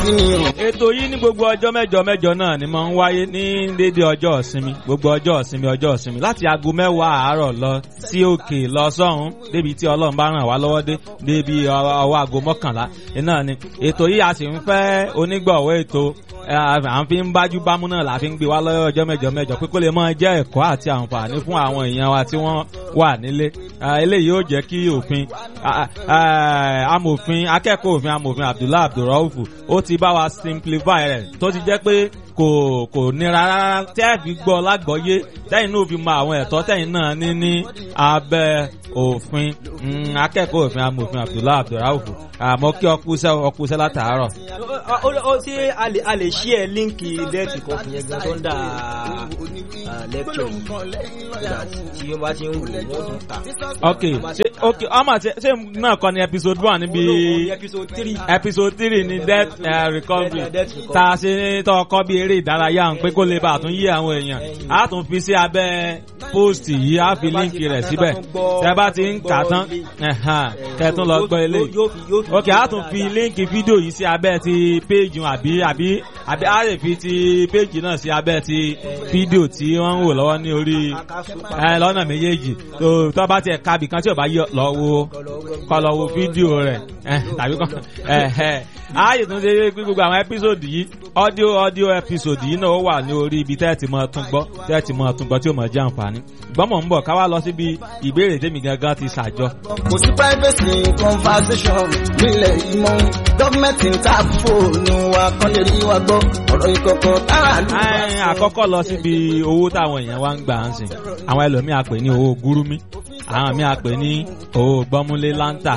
ètò yìí ní gbogbo ọjọ́ mẹ́jọ mẹ́jọ náà ni máa ń wáyé ní déédéé ọjọ́ ìsinmi gbogbo ọjọ́ ìsinmi ọjọ́ ìsinmi láti aago mẹ́wàá àárọ̀ lọ sí òkè lọ sọ́hún débi tí ọlọ́run bá ràn wá lọ́wọ́ dé débi ọwọ́ aago mọ́kànlá iná ni ètò yìí a sì ń fẹ́ onígbọ̀wọ́ ètò à ń fi ń bájú bámú náà la fi ń gbé wá lọ́wọ́ ọjọ́ mẹ́jọ mẹ́jọ pé kó lè máa jẹ́ ẹ̀kọ́ àti àǹfààní fún àwọn èèyàn wa tí wọ́n wà nílé eléyìí yóò jẹ́ kí òfin amòfin akẹ́kọ̀ọ́ òfin amòfin Abdullahi Abdulrauf ó ti bá wa simplify rẹ̀ tó ti jẹ́ pé kò kò nira rárá tẹ́ ẹ̀ fi gbọ́ lágbọ́yé tẹ́yìn náà fi mọ àwọn ẹ̀tọ́ tẹ́yìn náà ní ní abẹ́ òfin akẹ́kọ̀ọ́ òfin amòfin Abdullahi Abdulrauf àmọ́ kí ọkùsẹ́ ọkùsẹ́ látàárọ̀. ó ṣe a lè ṣí ẹ líǹkì dẹ́ẹ̀tì kan fún yẹn gan tó ń dà lẹ́kṣọ̀ tí wọ́n bá ti ń wò wọ́n tún ta. ok ṣe ok ọmọ ṣe ṣe náà kọ́ ni episode one níbi episode three episode three ni death uh, recovery tá a ṣe tọkọ bí eré ìdárayá ń pé kó lè bá a tún yí àwọn èèyàn a tún fi sí abẹ́ post yìí a fi líǹkì rẹ̀ síbẹ̀ tẹ́ bá ti ń kà tán kẹ́tún lọ gbọ́ eléyìí ok a tún fi líǹkì fídíò yìí sí abẹ́ ti péjì àbí àbí àbí a lè fi ti péjì náà sí abẹ́ ti fídíò tí wọ́n ń wò lọ́wọ́ ní orí lọ́nà méjèèjì tó bá tiẹ̀ kábì kan tí ò bá yọ lọ wo kọ́ lọ wo fídíò rẹ̀ tàbí kọ́ ààyè tó ń ṣe gbogbo àwọn ẹ́písòdì yìí ọ́díò ọ́díò ẹ́písòdì yìí náà ó wà ní orí ibi tẹ́ẹ̀tì mọ́ tún gbọ́ tẹ́ẹ̀tì mọ́ tún gbọ́ tí ó mọ̀ jẹ́ àǹfààní gbọ́mọ̀ ń bọ̀ ká wá lọ síbi ìbéèrè tèmi gangan ti ṣàjọ. kò sí privacy conversation nílẹ̀ yìí mọ́ gọ́ọ̀mẹ̀ntì ń ta fóònù wa kán lè rí wa gbọ́ ọ̀rọ̀ ìkọ̀kọ̀ tára lù. àkọ́kọ́ lọ síbi owó táwọn èèyàn wá ń gbà ń sìn àwọn ẹlòmíà pè ní owó gúrúmí àwọn míì pè ní owó gbọ́múlé láńtà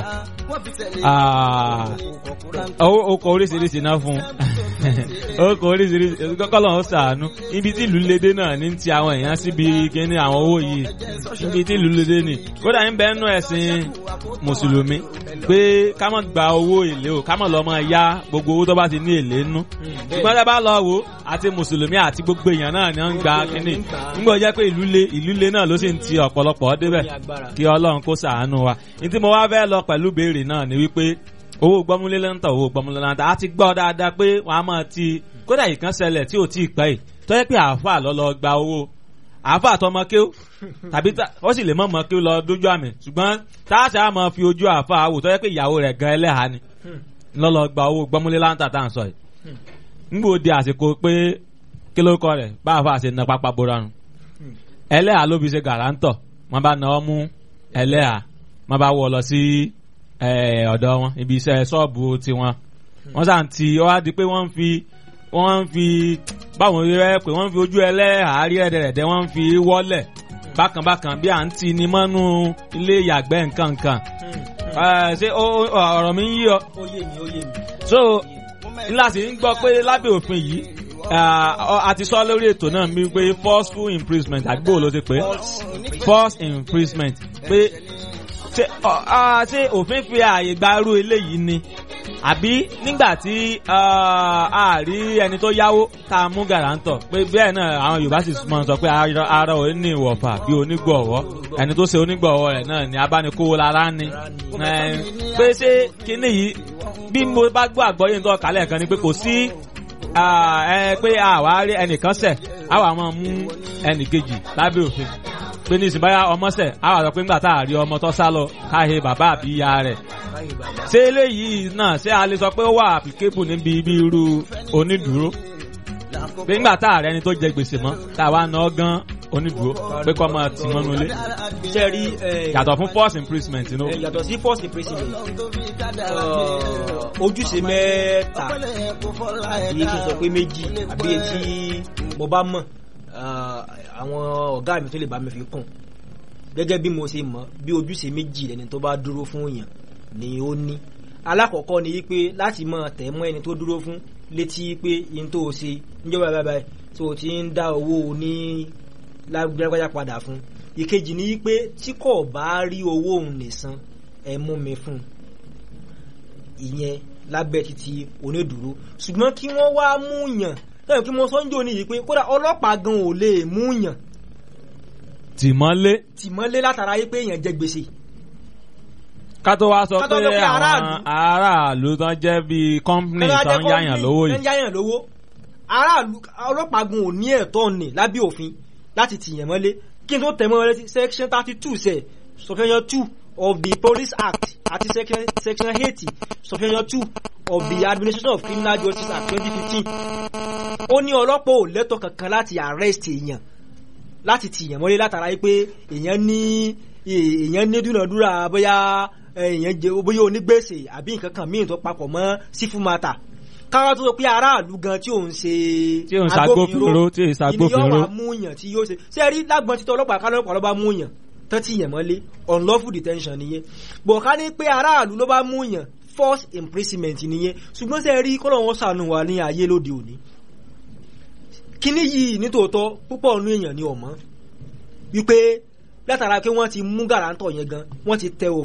ọkọ̀ oríṣiríṣi náà fún ọkọ̀ oríṣiríṣi kọ́kọ́lọ́ ń sàánú ibi tí ìlú lédè náà ní ti àwọn èèyàn síbi kíní àwọn owó yìí ibi tí ìlú lédè ni kódà ń bẹ nú ẹ̀sìn mùsùlùmí pé ká má gba owó èlé o ká má lọ máa yá gbogbo owó tó bá ti ní èlé nú ṣùgbọ́n tẹ́ bá lọ wò àti mùsùlùmí àti gbogbo èèyàn náà ni wọ́n ń gba kíní nígbà jẹ́ pé ìlú lé ìlú lé náà ló sì ń ti ọ̀pọ̀lọpọ̀ débẹ̀ kí ọlọ́run kó ṣàánú wa ní tí mo wá fẹ́ lọ pẹ̀lú béèrè náà ni wípé owó gbọ́múlé lẹ́ńtà owó gbọ́múlé lẹ́ńtà a ti gbọ́ dáadáa pé wọ́n á máa ti kódà ìkan ṣẹlẹ̀ tí ò tí ì pẹ́ yìí tó yẹ pé àáfàá lọ lọ gba owó àáfàá tọmọ kéw tàbí ó sì lè mọ̀ mọ́ kéw lọ dójú àmì ṣùgbọ́n táàṣà á máa fi ojú àáfàá wò tó yẹ pé ìyàwó rẹ̀ gan ẹlẹ́hà ni lọ lọ gba owó gbọ́múlé lẹ́ńtà tá à ń sọ yìí ngbò di àsìkò pé kí ló kọ rẹ̀ bá àáfàá ṣe na pápá bora nù ẹlẹ́hà ló fi ṣe gàrántọ̀ wọ́n bá na ọ́ mú ẹlẹ́hà wọ́n bá wọ̀ lọ sí ọ̀dọ̀ wọn ibi iṣẹ́ ṣọ́ọ̀bù tiwọn wọ́n sàn ti ọ́ á di pé wọ́n ń fi wọ́n ń fi báwọn rẹ̀ pé wọ́n ń fi ojú ẹlẹ́hàárí ẹ̀dẹ̀rẹ̀dẹ̀ wọ́n ń fi wọ́lẹ̀ bákanbákan bí à ń ti ni mọ́nú ilé ìyàgbẹ́ nǹkan nǹkan ṣé ọ̀rọ̀ mi ń yí ọ. so ńlá sì ń gbọ́ pé lábẹ́ òfin yìí a ti sọ lórí ètò náà mi pé forceful imprisonment àgbò ló ti pé forced imprisonment pé ṣé òfin fi ààyè gba irú eléyìí ni àbí nígbà tí a rí ẹni tó yáwó tá a mú gàrántọ̀ pé bẹ́ẹ̀ náà àwọn Yorùbá sì mọ̀ sọ pé ara ò ní ìwọ̀fà bí onígbọ̀wọ́ ẹni tó ṣe onígbọ̀wọ́ rẹ̀ náà ni abánikówó lára ni pé ṣé kíní yìí bí mo bá gbọ́ àgbọ́yé nítorí kálẹ̀ kan ni pé kò sí pé àwa rí ẹnìkan ṣẹ̀ àwa máa mú ẹnìkejì lábẹ́ òfin pé ní ìsìnbáyà ọmọ ṣẹ̀ àwa sọ pé ńgbà tá a rí ọmọ tó sá lọ káhe bàbá àbí ìyá rẹ̀ ṣé eléyìí náà ṣé a lè sọ pé ó wà applicable níbi ibi irú onídùúró pé ńgbà tá a rẹ ẹni tó jẹ gbèsè mọ́ tá a wá ná gan onídùúró pé kọ́ máa tì mọ́nú ilé sẹ́rí yàtọ̀ fún force imprisonment no. yàtọ̀ sí force imprisonment ojúṣe mẹ́ta àbí kí n sọ pé méjì àbí etí mo bá mọ̀ àwọn ọ̀gá mi tó lè bá mi fi kún gẹ́gẹ́ bí mo ṣe mọ̀ bí ojúṣe méjì ẹni tó bá dúró fún èèyàn ni ó ní alákọ̀ọ́kọ́ ni wípé láti máa tẹ̀ mọ́ ẹni tó dúró fún létí pé yín tó o ṣe níjọba bàbá ẹ̀ tó o ti ń dá owó ní lágbájá padà fún ìkejì ni wípé tí kò bá rí owó òun nìsan ẹ mú mi fún ìyẹn lábẹ́ títí onídùúró ṣùgbọ́n kí wọ́n wá mú yàn lẹ́yìn kí mo sọ ń jò ní yìí pé kódà ọlọ́pàá gan ò lè mú yàn tìmọ́lé tìmọ́lé látara yìí pé èèyàn jẹ gbèsè ká tó wá sọ Ká tó pé sọ pé àwọn aráàlú. aráàlú tán jẹ́ bíi company Ẹnu ajẹ́ tán yáyàn company lówó tán yìí yáyàn lówó aráàlú ọlọ́pàá gun ò ní ẹ̀tọ́ ní lábẹ́ òfin láti tìyàn mọ́lé kí n tó tẹ̀ mọ́ wọn létí section thirty two sẹ̀ subsection two of the police act àti section section eighty subsection two of the administration of criminal justice act twenty fifteen ó ní ọlọ́pàá ò lẹ́tọ̀ kankan láti arrest èèyàn láti tìyàn mọ́lé látara yìí pé èèyàn ní èèyàn ní dúnàdúrà bóyá èèyàn jẹ bóyá onígbèsè àbí nǹkan kan míì tó papọ̀ mọ́ sífù mata káwọn tó sọ pé aráàlú gan tí òun ṣe Tí òun ṣagbófinró, tí òun ṣagbófinró. ìníyàn wà mú yàn tí yóò ṣe ṣé ẹ rí lágbọn títọ́ ọlọ́pàá kálọ́ ọlọ́pàá ló bá mú yàn tán tí yàn mọ́lé unlawful detention nìyẹn bọ̀ ká ní pé aráàlú ló bá mú yàn forced imprisonment nìyẹn ṣùgbọ́n ṣé ẹ rí kọ́lọ́ wọn ṣàánú wa ní ayé lóde òní kíní yìí nítòótọ́ púpọ̀ nínú èèyàn ni ọ̀mọ́ wípé látara pé wọ́n ti mú gàràǹtọ̀ yẹn gan wọ́n ti tẹ